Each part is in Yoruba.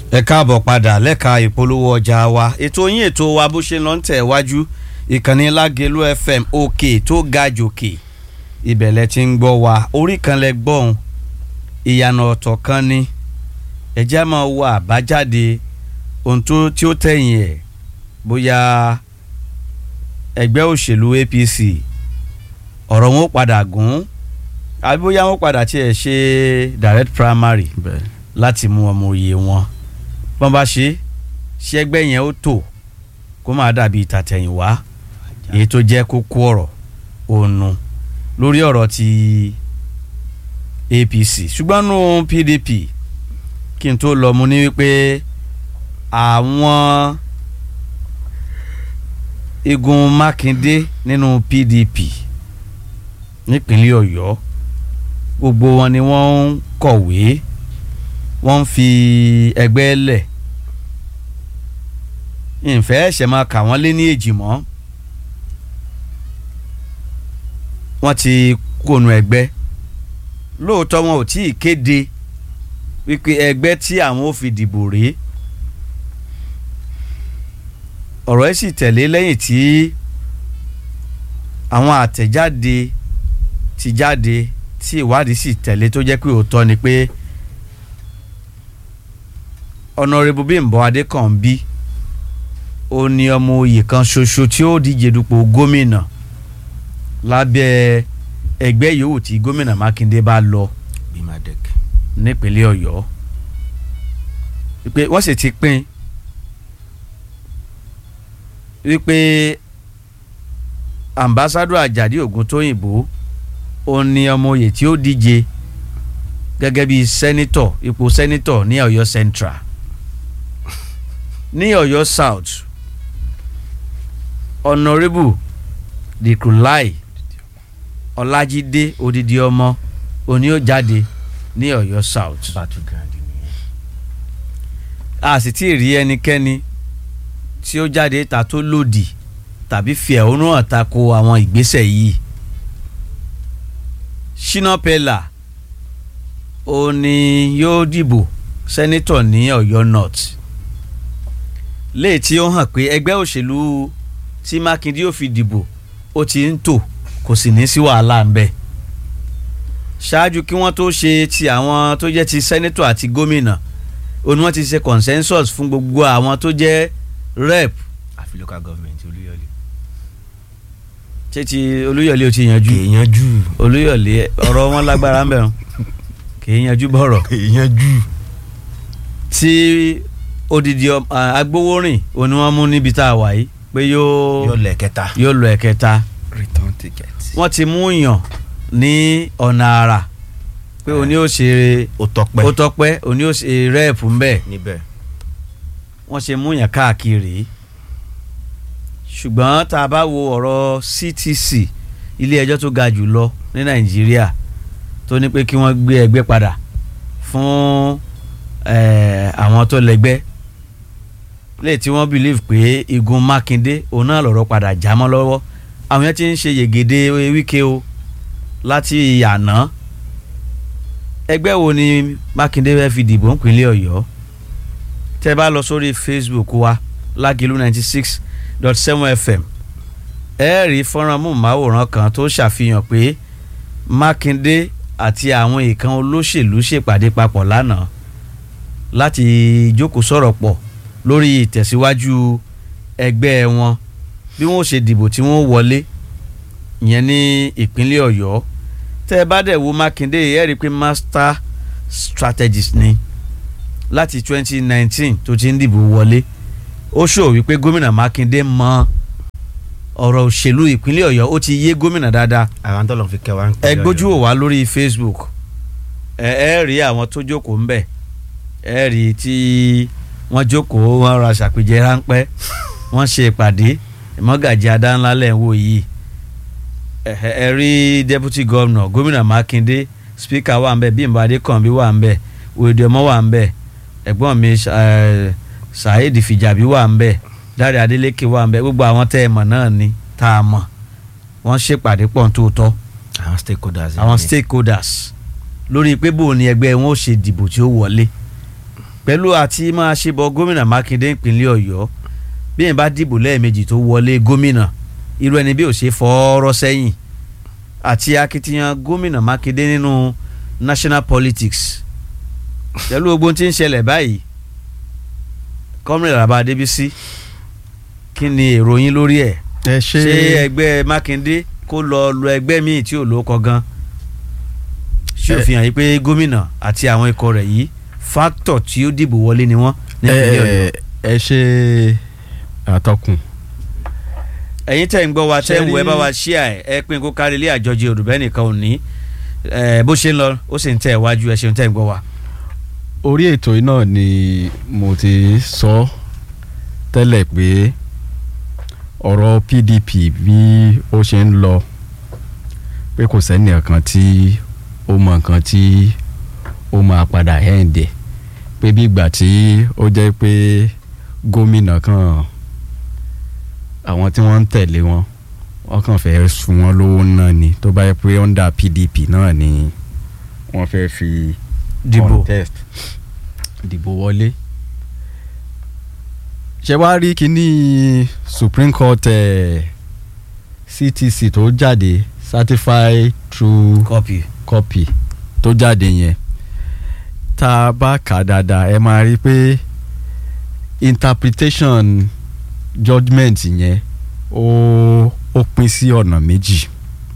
ẹ káàbọ̀ padà lẹ́ka ìpolówó ọjà wa ètò yín ètò wa bó ṣe lọ ń tẹ̀ wájú ìkànnì lágẹ̀lú fm òkè tó ga jòkè ìbẹ̀lẹ̀ tí ń gbọ́ wa orí kan lẹ gbọ́n ìyànà ọ̀tọ̀ kan ni ẹ̀jẹ̀ máa wo àbájáde ohun tó tí ó tẹ̀yìn ẹ̀ bóyá ẹgbẹ́ òṣèlú apc ọ̀rọ̀ wọn ó padà gùn àbí bóyá wọn padà tiẹ̀ ṣe direct primary láti mú ọmọ òye wọn bọ́n bá ṣe ṣẹ́gbẹ́ yẹn ó tò kó máa dàbí ìtàtẹ̀yìnwá èyí tó jẹ́ kókó ọ̀rọ̀ ònu lórí ọ̀rọ̀ ti APC ṣùgbọ́n nù PDP kí n tó lọ mu ní wípé àwọn igun Mákindé nínú PDP nípínlẹ̀ Ọ̀yọ́ gbogbo wọn ni wọ́n ń kọ̀wé wọ́n ń fi ẹgbẹ́ lẹ̀ ìfẹ́ ẹ̀ṣẹ̀ máa kà wọ́n lé ní èjì mọ́ wọ́n ti kónú ẹgbẹ́ lóòótọ́ wọn ò tí ì kéde wípé ẹgbẹ́ tí àwọn ò fi dìbò rèé ọ̀rọ̀ ẹ̀ sì tẹ̀lé lẹ́yìn tí àwọn àtẹ̀jáde ti jáde tí ìwádìí sì tẹ̀lé tó jẹ́ pé òótọ́ ni pé ọ̀nàrẹ́bù Bímbọ́ Adékànbí ó ní ọmọ oyè kan ṣoṣo tí ó díje dupò gómìnà lábẹ́ ẹgbẹ́ yòówù tí gómìnà Mákindé bá lọ nípínlẹ̀ Ọ̀yọ́ wípé wọ́n sì ti pín wípé ambassadọ Àjàdí Ògúntóyìnbó ó ní ọmọ oyè tí ó díje gẹ́gẹ́ bí sẹ́nítọ̀ ipò sẹ́nítọ̀ ní Ọ̀yọ́ Central ní Ọ̀yọ́ South honourable Dikulai Ọlájídé odidi ọmọ òní ó jáde ní Ọ̀yọ́ South a sì tí ì rí ẹnikẹ́ni tí ó jáde ta tó lòdì tàbí fi ẹ̀hónú hàn tako àwọn ìgbésẹ̀ yìí Shina Pella ó ní yóò dìbò sẹ́nítọ̀ ní Ọ̀yọ́ North léè tí ó hàn pé ẹgbẹ́ òṣèlú tí Mákindé ó fi dìbò ó ti ń tò kò sì ní sí wàhálà ń bẹ ṣáájú kí wọ́n tó ṣe ti àwọn tó jẹ́ ti sẹ́nítọ̀ àti gómìnà ó ní wọ́n ti ṣe consensus fún gbogbo àwọn tó jẹ́ rep. àfi local government Olúyọ̀lé. ṣé ti Olúyọ̀lé ó ti yanjú. kì í yanjú. Olúyọ̀lé ọ̀rọ̀ wọn lágbára ń bẹ̀rù kì í yanjú bọ̀rọ̀. kì í yanjú. tí odidi agbowórin òní wọ́n mú níbi tá a wà yìí pé yóò yóò lọ ẹ̀kẹta. yóò lọ ẹ̀kẹta return ticket. wọ́n ti mú yàn ní ọ̀nà àrà pé òní ó ṣe ó tọpẹ́. ó tọpẹ́ òní ó ṣe rẹ́ẹ̀pù ńbẹ̀ níbẹ̀. wọ́n ṣe mú yàn káàkiri ṣùgbọ́n tá a bá wo ọ̀rọ̀ CTC ilé ẹjọ́ tó ga jù lọ ní Nàìjíríà tó ní pé kí wọ́n gbé ẹgbẹ́ padà fún àwọn tó lẹ́gbẹ́ lẹ́yìn tí wọ́n believe pé igun Mákindé òun náà lọ̀rọ̀ padà já mọ́ lọ́wọ́ àwọn yẹn ti ń ṣe yègèdè Wíkẹ́ o láti àná ẹgbẹ́ wo ni Mákindé fẹ́ fi dìbò nípínlẹ̀ Ọ̀yọ́ tẹ́ bá lọ sórí Facebook wa Lágìlú ninety six dot seven FM ẹ rí fọ́nrán múmáwòrán kan tó ṣàfihàn pé Mákindé àti àwọn ìkan olóṣèlú ṣèpàdé papọ̀ lánàá láti jókòó sọ̀rọ̀ pọ̀ lórí ìtẹ̀síwájú ẹgbẹ́ wọn bí wọ́n ṣe dìbò tí wọ́n wọlé ìyẹn ní ìpínlẹ̀ Ọ̀yọ́ tẹ́ ẹ bá dẹ̀ wo Mákindé ẹ rí i pé master strategist ni láti 2019 tó ti ń dìbò wọlé ó ṣòwò wípé gómìnà Mákindé mọ ọ̀rọ̀ òṣèlú ìpínlẹ̀ Ọ̀yọ́ ó ti yé gómìnà dáadáa àwọn tó lọ fi kẹwàá ń pè ẹ gbójú wò wá lórí Facebook ẹ ẹ rí àwọn tó jókòó ńbẹ̀ ẹ rí tí wọ́n jókòó wọ́n ra ṣàpèjẹ ráńpẹ́ wọ́n ṣe ìpàdé ìmọ̀gàjì adánlá lẹ̀ ń wò yìí ẹ rí deputy governor gómìnà Mákindé speaker wà ń bẹ̀ Bímbọ́ Adékànbí wà ń bẹ̀ Oyèdè ọmọ wà ń bẹ̀ ẹ̀gbọ́n mi Saheed Fìjàbí wà ń bẹ̀ Dáre Adélékè wà ń bẹ̀ gbogbo àwọn tẹ́ ẹ mọ̀ náà ni tá a mọ̀ wọ́n ṣèpàdé pọ̀ tó tọ́ àwọn stakeholders. àwọn stakeholders lórí pé bò ní ẹgbẹ́ wọn ó ṣe dìbò tí ó wọlé pẹ̀lú àti máa ṣe bọ gómìnà Mákindé ìpínlẹ̀ Ọ̀yọ́ bí yẹn bá dìbò lẹ́ẹ̀mejì tó wọlé gómìnà irú ẹni bí ò ṣe fọ́ọ́rọ́ sẹ́yìn àti akitiyan gómìnà Mákindé nínú national politics pẹ̀lú gbogbo tí ń ṣẹlẹ̀ báyìí kọ́mìnrin Àlàbá Adébísí kí ni èrò yín lórí ẹ̀ ẹ ṣé ẹgbẹ́ Mákindé kó lọ lọ ẹgbẹ́ míì tí ò lóko gan ṣé ó fi hàn yí pé gómìnà àti àwọn ikọ̀ rẹ̀ yìí fáktọ̀ tí ó dìbò wọlé ni wọ́n nípínlẹ̀ Ọ̀yọ́. ẹ ẹ ṣe àtọkùn ẹ̀yin tẹ́ ń gbọ́ wa tẹ́ ń wọ ẹ Ṣé rí- bá wa ṣíà ẹ̀ ẹ pín kó kárí ilé àjọjì òdùbẹ́ nìkan ò ní ẹ, bó ṣe ń lọ ó sì ń tẹ̀ wájú ẹ ṣeun tẹ́ ń gbọ́ wa. orí ètò yìí náà ni mo ti sọ tẹ́lẹ̀ pé ọ̀rọ̀ PDP bí ó ṣe ń lọ pé kò sẹ́ni kan tí ó mọ nǹkan tí ó máa padà hẹ́ǹdẹ̀ pé bí ìgbà tí ó jẹ́ pé gómìnà kan àwọn tí wọ́n ń tẹ̀lé wọn wọ́n kàn fẹ́ sun wọn lówó náà ni tó bá yẹ pé under PDP náà ni wọ́n fẹ́ fi dìbò contest dìbò wọlé ṣe wá rí kíní Supreme Court eh, CTC tó jáde certified true kọ́pì. copy tó jáde yẹn tá a bá kà á dáadáa ẹ máa rí i pé interpretation judgement yẹn ó ó pín sí ọ̀nà méjì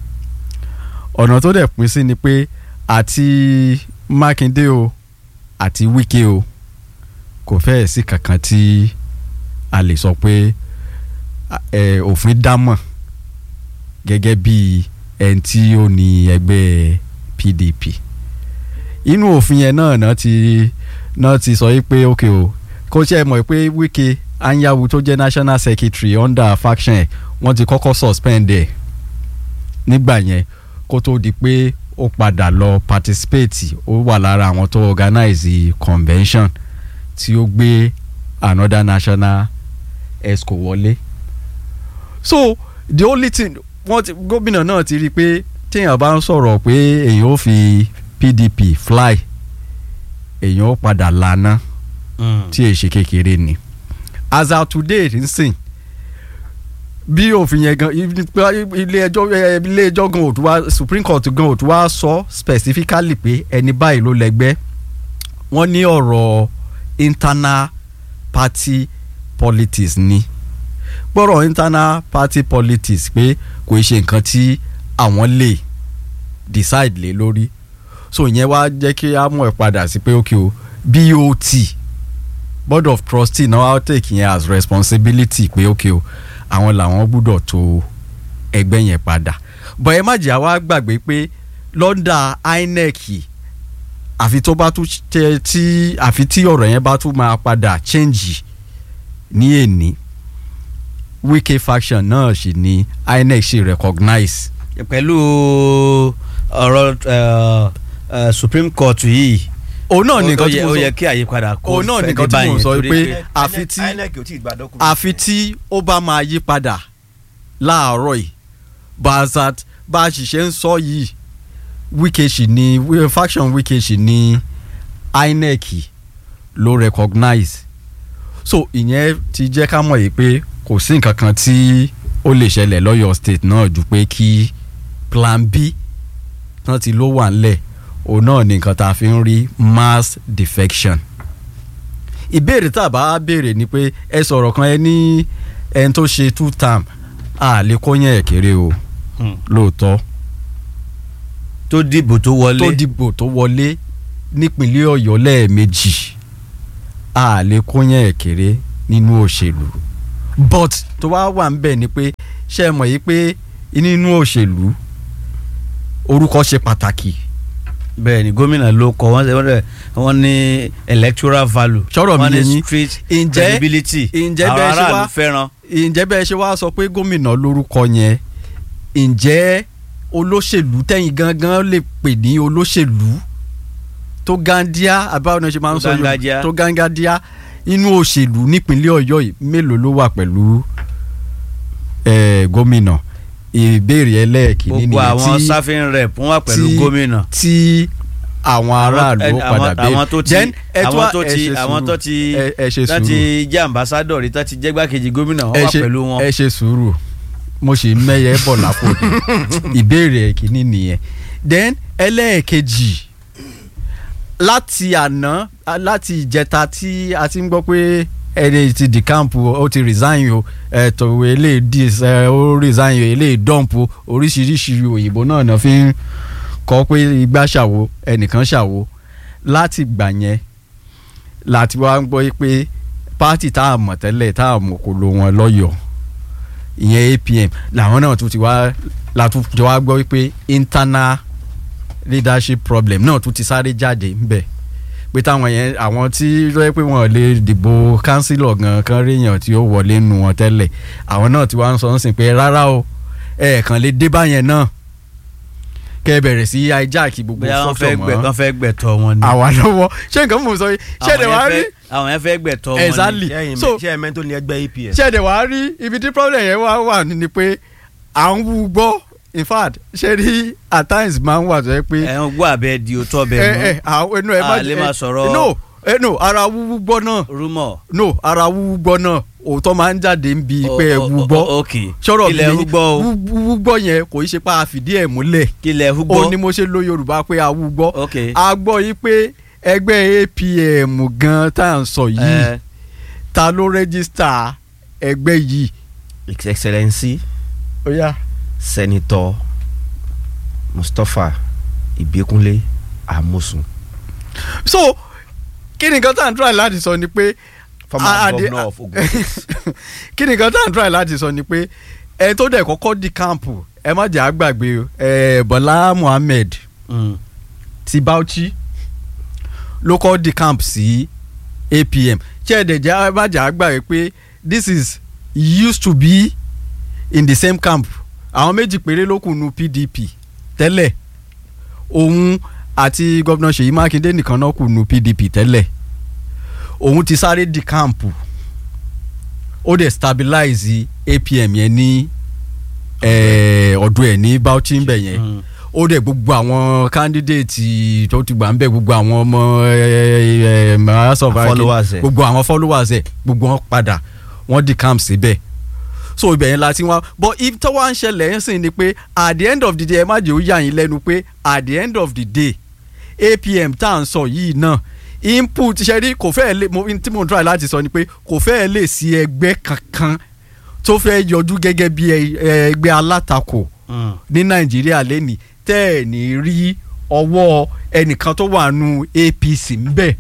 ọ̀nà tó dẹ̀ pín sí ni pé àti Mákindé o àti Wike o kò fẹ́ẹ̀ sí kankan tí a lè sọ pé ẹ, òfin dámọ̀ gẹ́gẹ́ bí ẹni tí ó ní ẹgbẹ́ PDP inú òfin yẹn náà náà ti náà ti sọ yí pé ok o kó ṣe é mọ̀ pé Wike Anyanwu tó jẹ́ national secretary under faction ẹ̀ wọ́n ti kọ́kọ́ suspend ẹ̀ nígbà yẹn kó tó di pé ó padà lọ participate ó wà lára àwọn tó organize convention tí ó gbé another national exco wọlé so the only thing wọ́n ti gómìnà náà ti rí i pé téèyàn bá ń sọ̀rọ̀ pé èèyàn ó fi PDP fly èèyàn ó padà lana tí èyí ṣe kékeré ni as of today nsìn bí òfin yẹn gan ilé ẹjọ́ ilé ẹjọ́ gan ò tún wá Supreme Court gan ò tún wá sọ specifically pé ẹni báyìí ló lẹ́gbẹ́ wọ́n ní ọ̀rọ̀ internal party politics ni gbọ́rọ̀ internal party politics pé kò ṣe nǹkan tí àwọn lè decide lé lórí so ìyẹn wá jẹ́ kí á mọ̀ ẹ́ padà sí pé ok o BOT board of trustee náà wá take yẹn as responsibility pé ok o àwọn làwọn gbúdọ̀ tó ẹgbẹ́ yẹn padà bọ̀ ẹ má jẹ́ àwa gbàgbé pé lọ́ndà INEC àfi tó bá tún tẹ tí àfi tí ọ̀rọ̀ yẹn bá tún máa padà change ní èní Wike faction náà sì ni INEC ṣe recognize pẹ̀lú ọ̀rọ̀ ẹ, ẹ, Supreme Court yìí òun náà ní nǹkan tí ó mo yẹ- ó yẹ sọ kí àyípadà kó òun náà ní fẹ́ nǹkan dé tí mo báyẹn sọ torí pé àfi tí INEC ò tí ì gba document. àfi tí ó bá máa yí padà láàárọ̀ yìí bazat bá a sì ṣe ń sọ yìí Wike sì ni faction Wike sì ni INEC ló recognize so ìyẹn ti jẹ́ ká mọ̀ yìí pé kò sí nǹkan kan tí ó lè ṣẹlẹ̀ lọ́yọ̀ state náà ju pé kí plan B tán ti ló wà ńlẹ̀ òun náà ni nǹkan tá a fi ń rí mass defection ìbéèrè tá a bá béèrè ni pé ẹ sọ̀rọ̀ kan ẹ ní ẹni tó ṣe two term a lè kó yẹn kéré o Hmm. lóòótọ́ tó dìbò tó wọlé tó dìbò tó wọlé nípínlẹ̀ ọ̀yọ́ lẹ́ẹ̀mejì a lè kó yẹn kéré nínú òṣèlú but tó wá wà ń bẹ̀ ni pé ṣé ẹ mọ̀ yìí pé nínú òṣèlú orúkọ ṣe pàtàkì bẹ́ẹ̀ ni gómìnà ló kọ wọ́n wọ́n dẹ̀- wọ́n ní electoral value Sọ̀rọ̀ mi wọ́n yé ní yín. street Ǹjẹ́- credibility ǹjẹ́ àwọn bẹ́ẹ̀ ṣe aráàlú wá- fẹ́ràn ǹjẹ́ bẹ́ẹ̀ ṣe wá sọ pé gómìnà lórúkọ yẹn ǹjẹ́ olóṣèlú tẹ̀yìn gangan lè pè ní olóṣèlú tó gándia àbáwọn náà ṣe máa ń Tó sọ Yorùbá- gángájíá. tó gángájíá inú òṣèlú nípínlẹ̀ ọ̀yọ́ yìí mélòó ló wà pẹ̀lú eh, gómìnà ìbéèrè ẹlẹ́ẹ̀kìnní gbogbo nìyẹn àwọn tí- sáfìn rep wọ́n wà pẹ̀lú tí- gómìnà tí àwọn aráàlú ó àwọn- padà béèrè àwọn tó ti Then, ẹ tún àwọn wá- tó ẹ ti ṣe àwọn sùúrù. tó ti ẹ ẹ ṣe tó ti sùúrù jẹ́ ambassadọ̀ rí tó ti jẹ́ gbákejì gómìnà wọ́n ẹ wà ṣe pẹ̀lú wọn. ẹ ṣe sùúrù mo sì ń mẹ́yẹ bọ̀ lápò ni ìbéèrè kìíní nìyẹn then ẹlẹ́ẹ̀kejì láti àná láti ìjẹta tí a ti ń gbọ́ pé ẹni ti di camp o, ó ti resign o ẹ̀tọ́ eléyìí dis ẹ, ó resign o eléyìí dump o oríṣiríṣi òyìnbó náà náà fi ń kọ́ pé igbá ṣàwo ẹnìkan ṣàwo láti gbà yẹn láti wá ń gbọ́ pé pátì tá a mọ̀ tẹ́lẹ̀ tá a mọ̀ kò lo wọn lọ́yọ̀ọ́ ìyẹn APM làwọn náà tún ti wá la tún ti wá gbọ́ wípé internal leadership problem náà tún ti sáré jáde ńbẹ̀ pé táwọn yẹn àwọn tí ló yẹ pé wọn lè dìbò kánsílọ̀ gan kan ríyàn tí ó wọlé nu wọn tẹ́lẹ̀ àwọn náà ti wá ń sọ ń sìn pé rárá o ẹ̀ẹ̀kan lè dé báyẹn náà kẹ́ ẹ bẹ̀rẹ̀ sí hijack gbogbo bóyá wọ́n structure fẹ́ gbẹ mọ́ kán fẹ́ gbẹ̀tọ̀ wọn ni. àwa lọ́wọ́ ṣé nǹkan mò ń sọ yìí ṣé ẹ̀dẹ̀ wá Àwọn rí yẹn fẹ́- àwọn yẹn fẹ́ gbẹ̀tọ̀ wọn ni. Exactly. ṣé ẹ̀yin So- ṣé ẹ̀mẹ́ tó ní ẹgbẹ́ APS. ṣé ẹ̀dẹ̀ wá rí ibi tí problem yẹn wá wà ní ni pé à ń wú gbọ́ in fact ṣé rí at times máa ń wà tó yẹ pé ẹ̀ ń gbọ́ abẹ́ di òótọ́ ẹ bẹ́ẹ̀ ẹ àwọn inú ẹ má A lè máa sọ̀rọ̀- no ẹ no ara wúwú gbọ́ náà mú rúmọ̀. no ara wúwú gbọ́ náà òótọ́ máa ń jáde ń bi pé ẹ wú gbọ́ ok sọ̀rọ̀ kílẹ̀ mi húgbọ́ o wúwú gbọ́ yẹn kò í ṣe pa àfìdí ẹ̀ múlẹ̀ kílẹ̀ ó húgbọ́ ní mo ṣe lo Yorùbá pé a wú gbọ́ ok a gbọ́ yìí pé ẹgbẹ́ APM gan tá à ń sọ yìí ẹ ta ló rẹ́gísítà ẹgbẹ́ yìí. His Excellency ó yá Senator Mustapha Ìbíkúnlé Amosun so kí ni nǹkan tá à ń try láti sọ ni pé former Ah, ah, the- governor of Ogun State. kí ni nǹkan tá à ń try láti sọ ni pé ẹ tó dẹ̀ kọ́kọ́ di káàmpù ẹ má jẹ́ àgbàgbé o, ẹ Bọ́lá Muhammed mm, ti Bauchi ló kọ́ di camp sí APM ṣé ẹ dẹ̀ jẹ́ ẹ má jẹ́ àgbàgbé pé this is used to be in the same camp àwọn méjì péré ló kù nu PDP tẹ́lẹ̀ òun àti gómìnà Ṣèyí Mákindé nìkan náà kù nu PDP tẹ́lẹ̀ òun ti sáré di camp ó dẹ̀ stabilize APM yẹn ní eh, ọdún ẹ̀ ní Bauchi ń bẹ̀ yẹn mm. ó dẹ̀ gbogbo àwọn candidate tó ti gbà ń bẹ̀ gbogbo àwọn ọmọ ẹ, ẹ, ẹ, House of Followers ẹ̀. gbogbo àwọn followers ẹ̀ gbogbo wọn padà wọ́n di camp síbẹ̀ so ibẹ̀ yẹn la ti wá but if tó wá ń ṣẹlẹ̀ ń sìn ni pé at the end of the day ẹ má jẹ́ ó yà yín lẹ́nu pé at the end of the day APM tá à ń sọ yìí náà input ṣe rí kò fẹ́ẹ̀ lè mo tí mo ń try láti sọ ni pé kò fẹ́ẹ̀ lè sí ẹgbẹ́ kankan tó fẹ́ yọjú gẹ́gẹ́ bí ẹ- ẹgbẹ́ alátakò Mm. ní nàìjíríà lẹ́nìí tẹ́ ẹ̀ ní rí ọwọ́ ẹnìkan tó wà nù APC ń bẹ̀.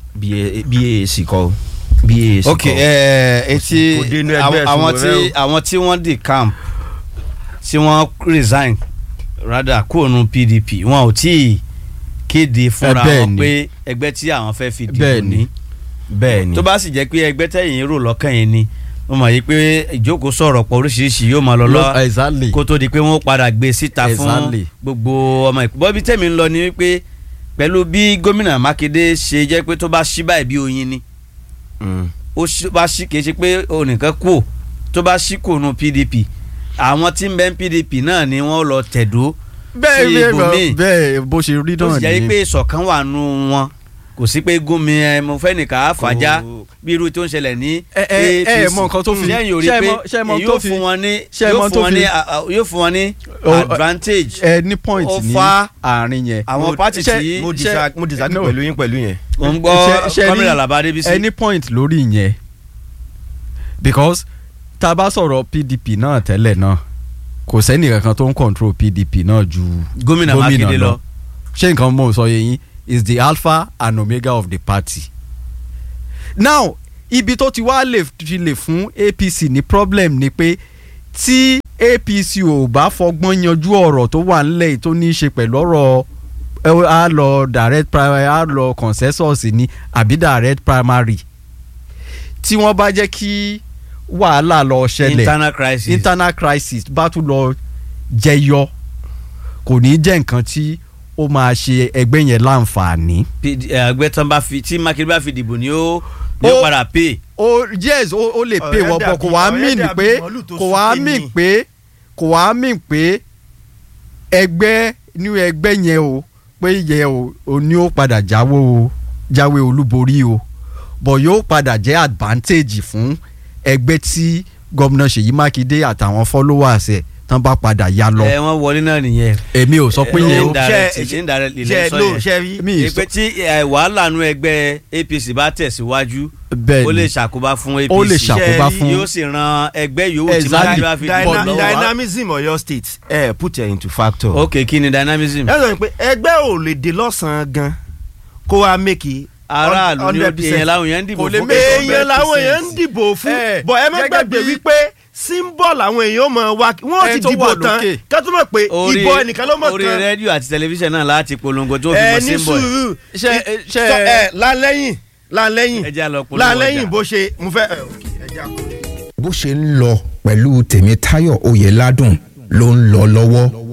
BAC kọ́ BAC ok kọ́ ẹ etí kò dé inú ẹgbẹ́ àwọn ẹ̀sùn àwọn rẹ tí o. àwọn tí wọ́n di camp tí wọ́n resign rather kúrò nù PDP wọn ò tí ì kéde fúnra bẹ́ẹ̀ wọn ni. pé ẹgbẹ́ tí àwọn fẹ́ fi dìbò Bẹ́ẹ̀ ni. ní bẹ́ẹ̀ ni tó bá sì jẹ́ pé ẹgbẹ́ tẹ̀yìn rò lọ́kàn yẹn ni wọ́n mọ̀ yí pé ìjókòó sọ̀rọ̀ pọ̀ oríṣiríṣi yóò máa lọ lọ exactly kó tó di pé wọ́n padà gbé síta fún Exactly. gbogbo ọmọ ìpínlẹ̀ bọ́bí tẹ̀mí ń lọ ni wípé pẹ̀lú bí gómìnà Mákindé ṣe jẹ́ pé tó bá ṣí báyìí bí oyin ni Mm. ó ṣí- bá ṣí kìí ṣe pé onìkan kú ò tó bá ṣí kò nu PDP àwọn tí ń bẹ ní PDP náà ni wọ́n lọ tẹ̀dó bẹ́ẹ̀ sí bẹ́ẹ̀ ibòmíì. bẹ́ẹ̀ bó ṣe rí tó náà sì jẹ́ ni pé ìṣọ̀kan wà nù wọn kò sí pé gómi ẹ mo fẹ́ nìkan àfàjá Kò- bí irú tó ń ṣẹlẹ̀ ní ẹ ẹ ẹ mọ nǹkan tó fi lẹ́yìn orí ṣé ẹ pé mọ- ṣé ẹ mọ yóò tó fi fún wọn ní ṣé ẹ yóò mọ fún tó wọn fi- ní a- a- yóò fún wọn ní O- advantage ẹ ní point ó ní fa àárín yẹn àwọn Mo- party ṣé- tí- mo ṣé- disa mo disagree no. pẹ̀lú yín pẹ̀lú yẹn. ò ń ṣe- gbọ́ ṣe kọ́mílẹ̀ ní- Àlàbá Adébísí ẹ ní point lórí yẹn because tá a bá sọ̀rọ̀ PDP náà tẹ́lẹ̀ náà kò sẹ́ni kankan tó ń control PDP náà ju gómìnà Mákindé lọ ṣé nǹkan mọ̀ sọ yẹn yín is the alpha and omega of the party. now ibi tó ti wá lè fi lè fún APC ní problem ni pé tí APC ò bá fọgbọ́n yanjú ọ̀rọ̀ tó wà nílẹ̀ yìí tó ní í ṣe pẹ̀lú ọ̀rọ̀ ẹ, á lọ direct primary á lọ consensus ni àbí direct primary tí wọ́n bá jẹ́ kí wàhálà lọ ṣẹlẹ̀ internal crisis internal crisis bá tún lọ jẹyọ kò ní jẹ́ nǹkan tí ó máa ṣe ẹgbẹ́ yẹn láǹfààní. PD ẹ, ẹgbẹ́ tán bá fi tí Mákindé bá fi dìbò ni ó ni ó Ó- padà pay ó yes ó ó lè pè Ọ̀rẹ́ wọ́n bọ̀ kò wá dàbí- mìn ọ̀rẹ́ pé dàbí màálù tó kò wá súnké mìn ni. pé kò wá mìn pé ẹgbẹ́ ní ẹgbẹ́ yẹn o pé ìyẹn ò ò ní ó padà jáwó o jáwé olúborí o bọ̀ yóò padà jẹ́ advantage fún ẹgbẹ́ tí gómìnà Ṣèyí Mákindé àtàwọn followers ẹ̀ tán bá padà ya lọ ẹ wọ́n wọlé náà nìyẹn. èmi ò sọ pé ẹ, yẹn o indirect, ṣe- indirect ṣe ilẹ̀ sọ no yẹn. ṣe rí mi ì sọ ìpè tí ẹ, wàhálà nu ẹgbẹ́ APC bá tẹ̀síwájú bẹ́ẹ̀ ó lè ni ṣàkóbá fún APC Ó lè ṣàkóbá Ṣe fún- yóò sì ran ẹgbẹ́ yòówù tí Exactly. máa fi Dyna- dìbò Dyna- lọ́wọ́. dynamism Ọ̀yọ́ state ẹ put it into factor. ok kí ni dynamism. ẹ sọ pé ẹgbẹ́ ò lè dé lọ́sàn-án gan kó wa make aráàlú ni ó di èèyàn láwọn èèyàn ń dìbò Kò lè fún make kẹ́kọ̀ọ́. èèyàn làwọn èèyàn ń dìbò fún Eh, bọ̀ ẹ má gẹ́gẹ́ gbàgbé bí- wípé symbol àwọn èèyàn mọ̀ wá wọ́n Ẹ ti tó dìbò wà tán lókè. ká tó mọ̀ pé orí ìbò ẹnìkan ló mọ̀ orí tán rédíò àti tẹlifíṣàn náà láti polongo tó fi ẹ mọ ní símbọ̀ sùúrù Ṣé- Ì- ṣé- sọ- ẹ lálẹ́yìn lálẹ́yìn ẹ jẹ́ á lọ polówó lálẹ́yìn ọjà. bó ṣe mo fẹ́ ẹ, ok, ẹ jẹ́ á kó. bó ṣe ń lọ pẹ̀lú tèmítáyọ̀ oyèládùn ló ń lọ lọ́wọ́.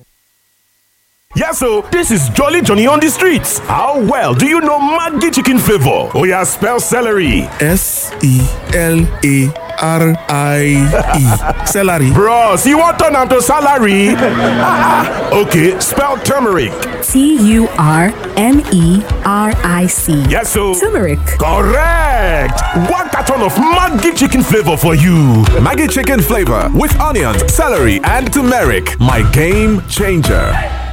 Yes, so this is Jolly Johnny on the streets. How well do you know Maggi chicken flavor? Oh yeah, spell celery. S E L A R I E. Celery. Bros, you want turn am to salary? okay, spell turmeric. T U R M E R I C. Yes, so Turmeric. correct. One carton of Maggi chicken flavor for you. Maggie chicken flavor with onions, celery, and turmeric. My game changer.